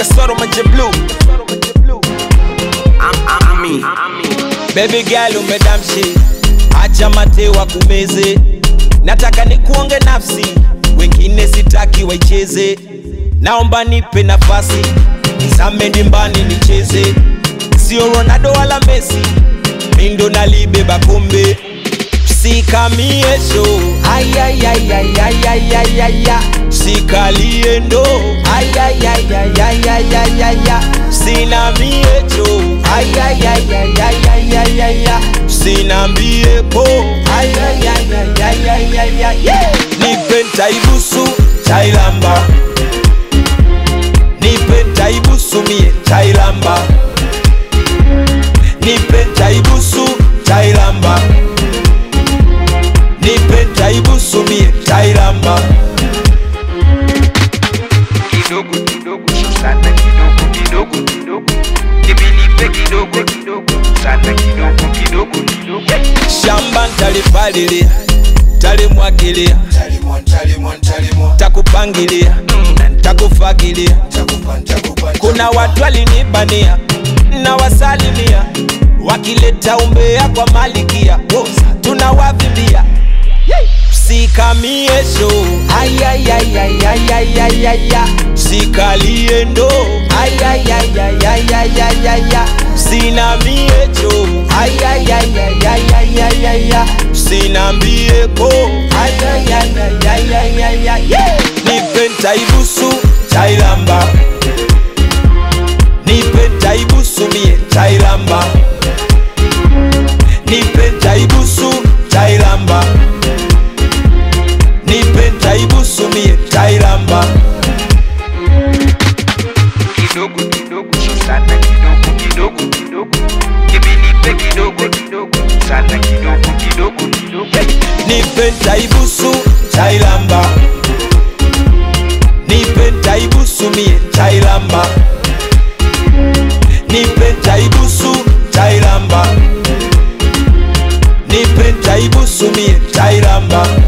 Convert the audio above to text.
kasoro maje blue Ami. Baby girl umedamshi, acha mate wa kumeze, nataka nikuonge nafsi, wengine sitaki waicheze, naomba nipe nafasi, nizame dimbani nicheze, sio Ronaldo wala Messi, mindo nalibeba kombe sikamie show ayayayayayayaya sikalie ndo ayayayayayayaya sinamie cho ayayayayayayaya sinambie po ayayayayayaya nipe ntaibusu tailamba nipe ntaibusu mie tailamba nipe ntaibusu tailamba nipe ntaibusu mie tailamba kidogo kidogo sana kidogo kidogo kidogo kimenipe kidogo kidogo sana kidogo kidogo kidogo shamba ntalipalilia talimwagilia takupangilia na ntakufagilia kuna watu walinibania na wasalimia wakileta umbea kwa malikia Woza, tunawavimbia sikamie show ayayayayayayaya sikalie ndo ayayayayayayaya sinamie cho ayayayayayayaya sinambie po ayayayayayaya nipe ntaibusu tailamba nipe ntaibusu mie tailamba nipe ntaibusu tailamba nipe ntaibusu mie tailamba kidogo kidogo sana kidogo kidogo kidogo kimenipe kidogo kidogo sana kidogo kidogo kidogo nipe ntaibusu tailamba nipe ntaibusu mie tailamba nipe ntaibusu tailamba nipe ntaibusu mie tailamba